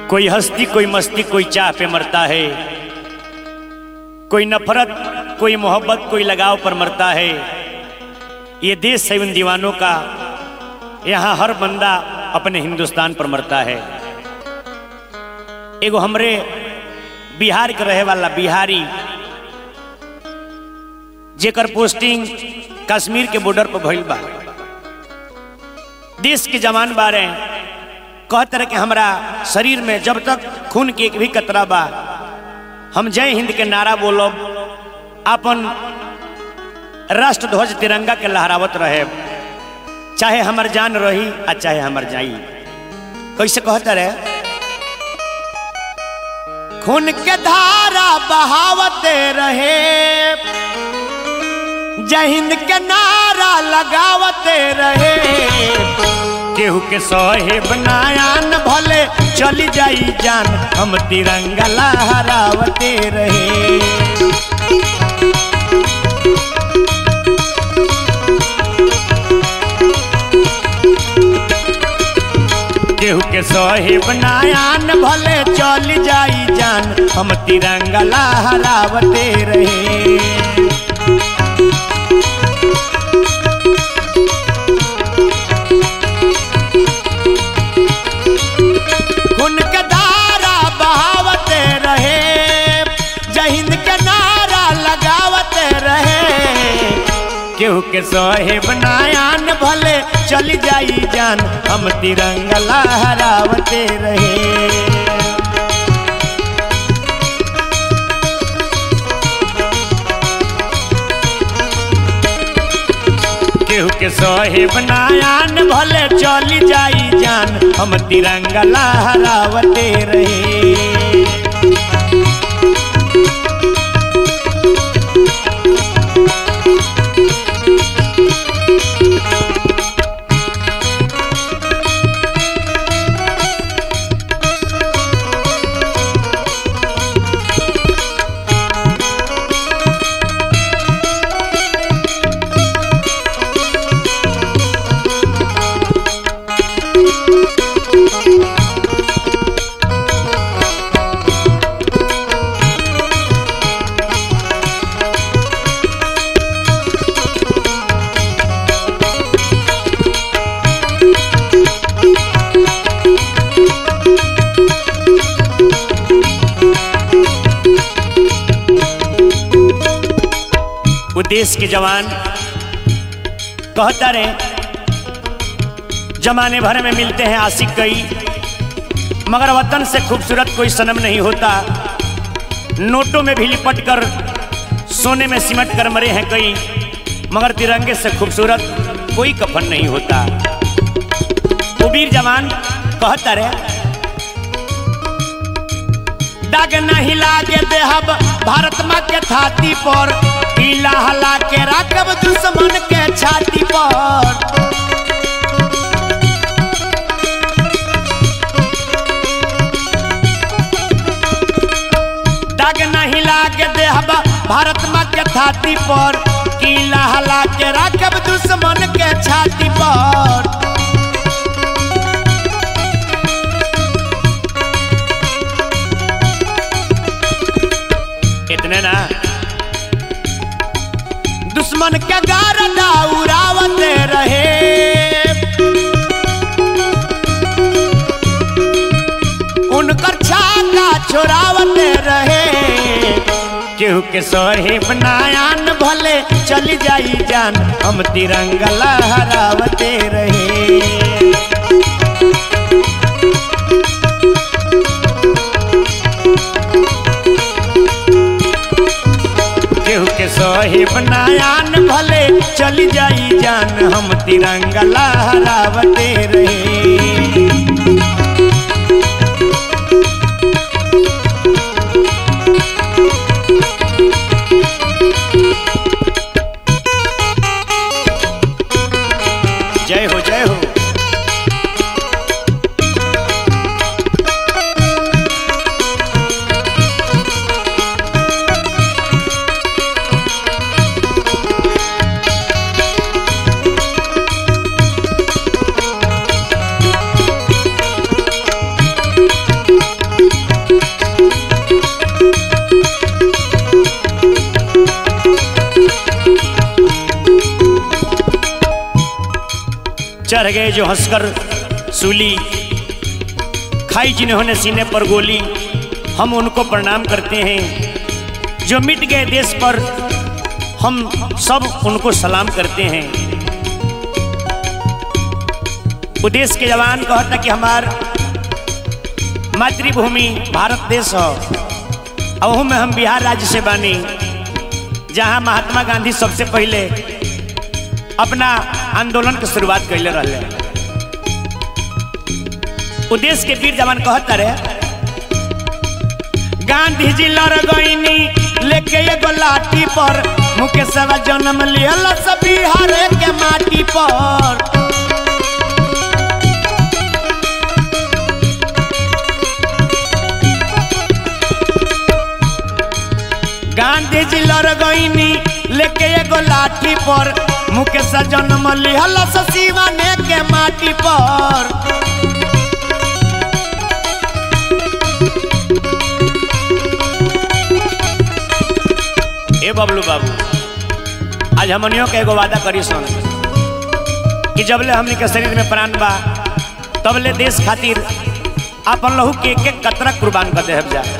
कोई हस्ती कोई मस्ती कोई चाह पे मरता है कोई नफरत कोई मोहब्बत कोई लगाव पर मरता है ये देश है उन दीवानों का यहाँ हर बंदा अपने हिंदुस्तान पर मरता है एगो हमरे बिहार के रहे वाला बिहारी जेकर पोस्टिंग कश्मीर के बॉर्डर पर भइल बा देश के जवान बारे कहत रहे कि हमरा शरीर में जब तक खून के एक भी कतरा बा हम जय हिंद के नारा बोलब अपन राष्ट्र ध्वज तिरंगा के लहरावत रहे चाहे हमर जान रही आ चाहे हमर जाई कैसे कहता रहे खून के धारा बहावते रहे जय हिंद के नारा लगावते रहे केहू के साहेब नायान भले चली जाई जान हम तिरंगा लहरावते रहे केहू के साहेब नायान भले चली जाई जान हम तिरंगा लहरावते रहे खून के धारा बहावते रहे जय हिंद के नारा लगावते रहे केहू के साहेब नायान भले चली जाई जान हम तिरंगा लहरावते रहे केहू के साहेब नायान भले चली जाई जान हम तिरंगा लहरावते रहे वो देश के जवान कहता रहे जमाने भर में मिलते हैं आशिक कई मगर वतन से खूबसूरत कोई सनम नहीं होता नोटों में भी लिपट कर सोने में सिमट कर मरे हैं कई मगर तिरंगे से खूबसूरत कोई कफन नहीं होता वो वीर जवान कहता रहे दाग नहीं लागे देहब भारत माँ के छाती पर पीला हला के राखब दुश्मन के छाती पर दाग नहीं लागे देहब भारत माँ के छाती पर कीला हला के राखब दुश्मन के छाती पर इतने ना दुश्मन के गारदा उड़ावते रहे उनकर छाका छोड़ावते रहे केहू के साहेब नायान भले चली जाई जान हम तिरंगा लहरावते रहे केहू के साहेब नायान भले चली जाई जान हम तिरंगा लहरावते रहे जय हो जय हो चढ़ गए जो हंसकर सूली खाई जिन्होंने सीने पर गोली हम उनको प्रणाम करते हैं जो मिट गए देश पर हम सब उनको सलाम करते हैं वो देश के जवान कहता कि हमार मातृभूमि भारत देश हो अहू में हम बिहार राज्य से बानी जहां महात्मा गांधी सबसे पहले अपना आंदोलन के शुरुआत कैले रहे वो देश के वीर जवान कहता रहे गांधी जी लड़ गईनी लेके एगो लाठी पर मुकेशवा जन्म लियल सब बिहार के माटी पर गांधी जी लड़ गईनी लेके एगो लाठी पर मुकेश जन्म लिहल सीवाने के माटी पर ए बबलू बाबू आज हमनियों के एगो वादा करी सुन कि जबले हमनी के शरीर में प्राण बा तबले देश खातिर अपन लहू के एक एक कतरा कुर्बान कर देहब जा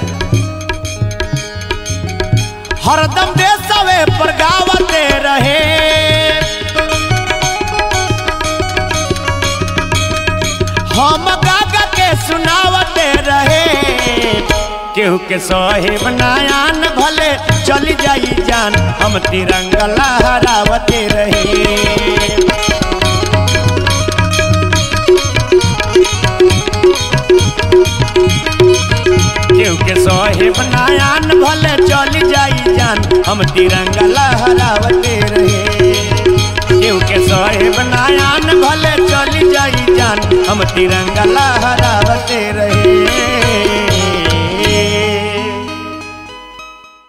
हरदम देशवे पर गावते रहे हम गागा के सुनावते रहे केहू के साहेब नायान भले चली जाई जान हम तिरंगा लहरावते रहे केहू के साहेब नायान भले चली जाई जान हम तिरंगा लहरावते रहे केहू के साहेब नायान भले चली जाई जान हम तिरंगा लहरा